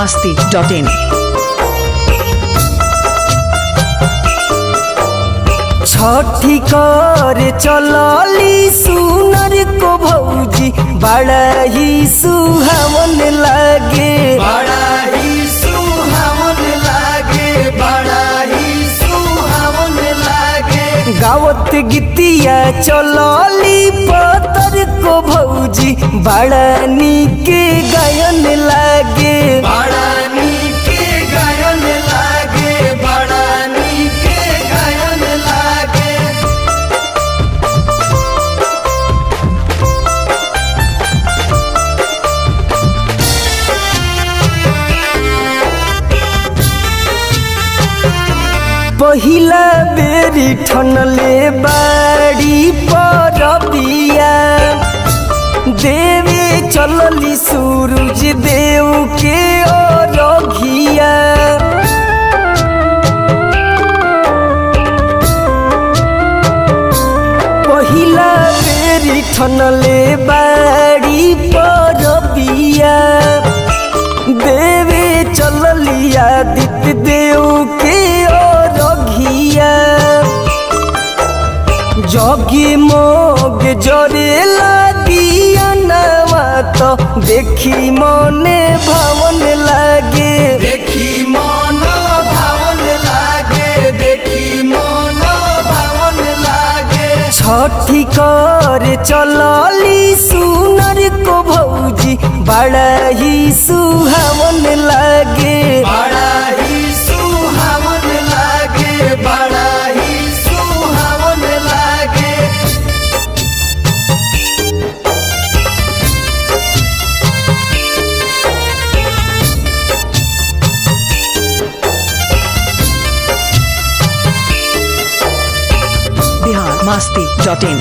masti.in. छठी कर चलली सुनर को भौजी बड़ा ही सुहावन लागे बड़ा ही सुहावन लागे बड़ा ही सुहावन लागे गावत गीतिया चलली पतर को भौजी बड़ा निके गायन लागे बड़ा निके गायन लागे बड़ा निके गायन लागे पहिला बेरी ठनले बाड़ी परबिया देवे चलली सूरज देव के अरघिया पहिला बेरी ठनले बाड़ी परबिया देवे चललिया दित देव के अरघिया जगी मोग जरेला दिया नवा तो देखी मने भवन लागे देखी मन भवन लागे देखी मन भवन लागे छठी कर चलली सुनर को भौजी बड़ा ही सुहावन लागे बड़ा ही सुहावन लागे बड़ा ही सुहावन लागे Bihar masti.in.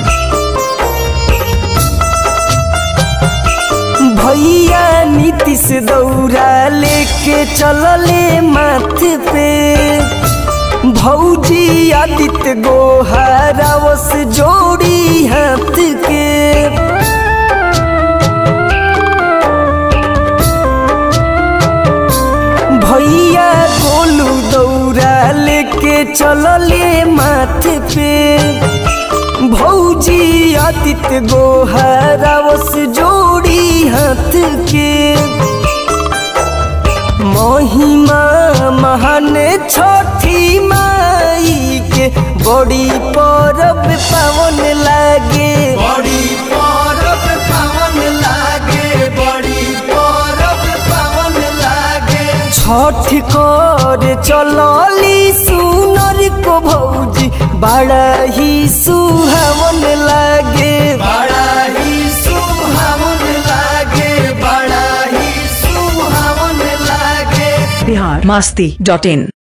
भैया नीतीश दौरा लेके चलले माथ पे भौजी आदित्य गोहारावस जोड़ी हाथ के भैया गोलू दौरा लेके चलले माथ पे भौजी आदित्य गोहरावस जोड़ी हाथ के महिमा महान छठी माई के बड़ी परब पावन लागे बड़ी परब पावन लागे बड़ी परब पावन लागे छठ कर चलली सुनर को भौजी बड़ा ही सुहावन लागे बड़ा ही सुहावन लागे बड़ा ही सुहावन लागे Bihar masti.in.